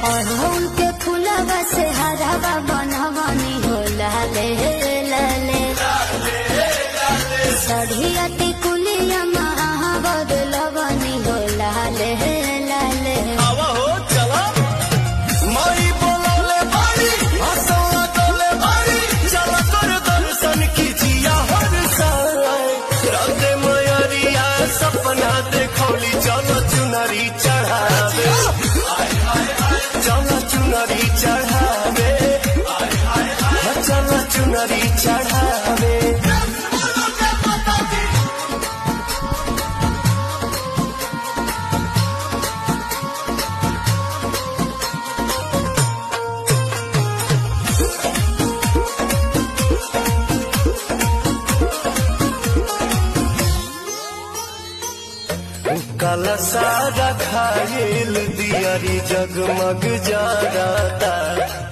अड़हुल के फूलवा से हरावा बनवनी हो लाले लाले सढ़िया टिकुलिया महावद लवनी हो लाले लाले आवा हो चला माई बोलौले बारी हंसौला डोले बारी चला कर दर्शन कीजिया हर साल राधे मयरिया सपना देखौली चलो चुनरी चढ़ावे चलो चुनरी चढ़ावे चलो चुनरी चढ़ावे काला सारा खायल दियारी जगमग जाता